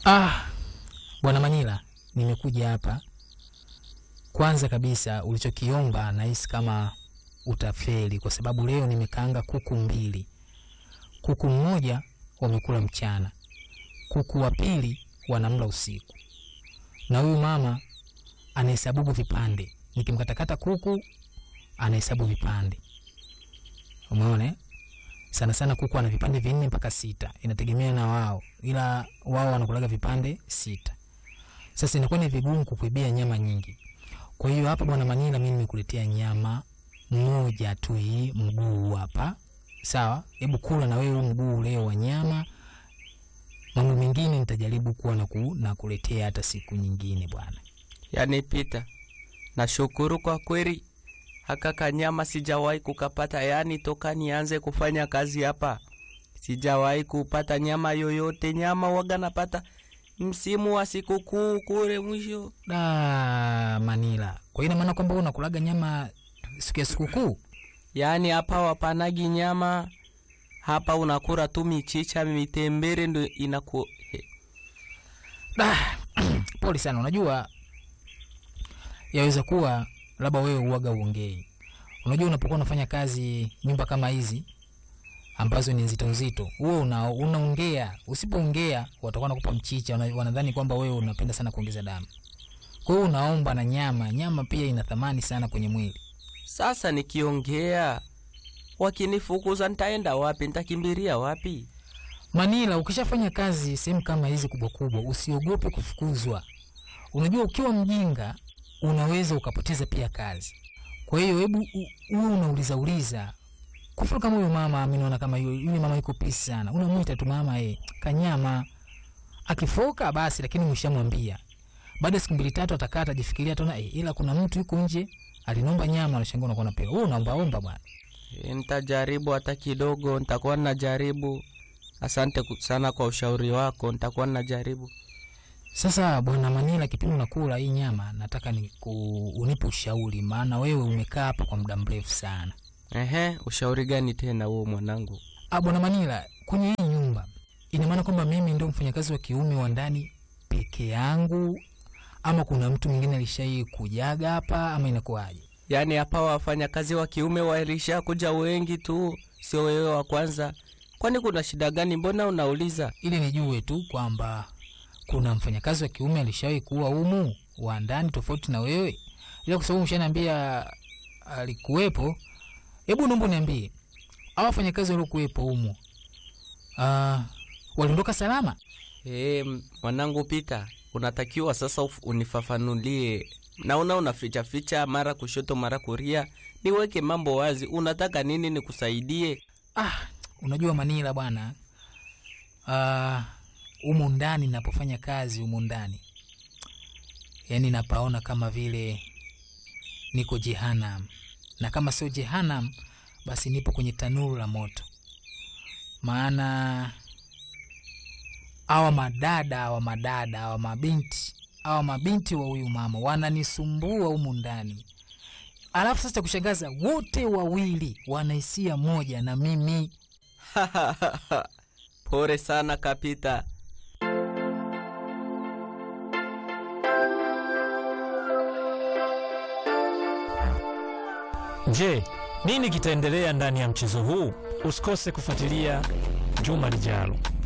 Ah, bwana Manila, nimekuja hapa. Kwanza kabisa ulichokiomba nahisi kama utafeli, kwa sababu leo nimekaanga kuku mbili. Kuku mmoja wamekula mchana, kuku wa pili wanamla usiku, na huyu mama anahesabu vipande. Nikimkatakata kuku anahesabu vipande, umeona eh? sana sana kuku ana vipande vinne mpaka sita, inategemea na wao, ila wao wanakulaga vipande sita. Sasa inakuwa ni vigumu kukuibia nyama nyingi. Kwa hiyo hapa bwana Manila, mimi nimekuletea nyama moja tu, hii mguu hapa, sawa? Hebu kula na wewe huu mguu leo wa nyama. Mambo mengine nitajaribu kuwa na ku, na kuletea hata siku nyingine bwana. Yani Pita, nashukuru kwa kweli, haka kanyama sijawahi kukapata. Yani toka nianze kufanya kazi hapa sijawahi kupata nyama yoyote. Nyama waga napata msimu wa sikukuu kule mwisho. Da Manila, kwa hiyo ina maana kwamba wewe unakulaga nyama siku ya sikukuu? Yani hapa wapanagi nyama hapa, unakura tu michicha mitembere ndo inaku he. Da, pole sana. Unajua, yaweza kuwa labda wewe uwaga uongei. Unajua, unapokuwa unafanya kazi nyumba kama hizi ambazo ni nzito nzito, wewe una, unaongea. Usipoongea watakuwa nakupa mchicha, wana- wanadhani kwamba wewe unapenda sana kuongeza damu. Kwa hiyo unaomba na nyama. Nyama pia ina thamani sana kwenye mwili. Sasa nikiongea wakinifukuza ntaenda wapi? Ntakimbilia wapi? Manila, ukishafanya kazi sehemu kama hizi kubwa kubwa, usiogope kufukuzwa. Unajua, ukiwa mjinga unaweza ukapoteza pia kazi. Kwa hiyo hebu u- uwe unauliza uliza. Kwa mfano kama huyo mama, mimi naona kama yule yule mama yuko pisi sana, unamwita tu mama, eh, kanyama. Akifoka basi, lakini mshamwambia. Baada ya siku mbili tatu atakaa atajifikiria, ataona eh, ila kuna mtu yuko nje alinomba nyama, anashangaa unakuwa unapewa. Wewe unaomba omba bwana. E, Ntajaribu hata kidogo, ntakuwa najaribu. Asante ku- sana kwa ushauri wako, ntakuwa najaribu. Sasa bwana Manila, kipindi unakula hii nyama, nataka ni ku, unipe ushauri, maana wewe umekaa hapa kwa muda mrefu sana. Ehe, ushauri gani tena huo mwanangu? Ah, bwana Manila, kwenye hii nyumba ina maana kwamba mimi ndio mfanyakazi wa kiume wa ndani peke yangu, ama kuna mtu mwingine alishai kujaga hapa, ama inakuwaje? Yaani hapa wafanyakazi wa kiume walisha kuja wengi tu, sio wewe wa kwanza. Kwani kuna shida gani? Mbona unauliza? Ili nijue tu kwamba kuna mfanyakazi wa kiume alishawahi kuwa humu wa ndani tofauti na wewe, ila kwa sababu mshaniambia alikuwepo. Hebu naomba niambie, hao wafanyakazi waliokuwepo humu ah, waliondoka salama? E, mwanangu Pita, unatakiwa sasa uf- unifafanulie. Naona unaficha ficha mara kushoto mara kuria, niweke mambo wazi. Unataka nini nikusaidie? Ah, unajua Manila bwana, ah, humu ndani napofanya kazi humu ndani, yaani napaona kama vile niko jehanam, na kama sio jehanam, basi nipo kwenye tanuru la moto. Maana awa madada awa madada awa mabinti awa mabinti wa huyu mama wananisumbua humu ndani alafu sasa cha kushangaza wote wawili wana hisia moja na mimi Pole sana Kapita. Je, nini kitaendelea ndani ya mchezo huu? Usikose kufuatilia juma lijalo.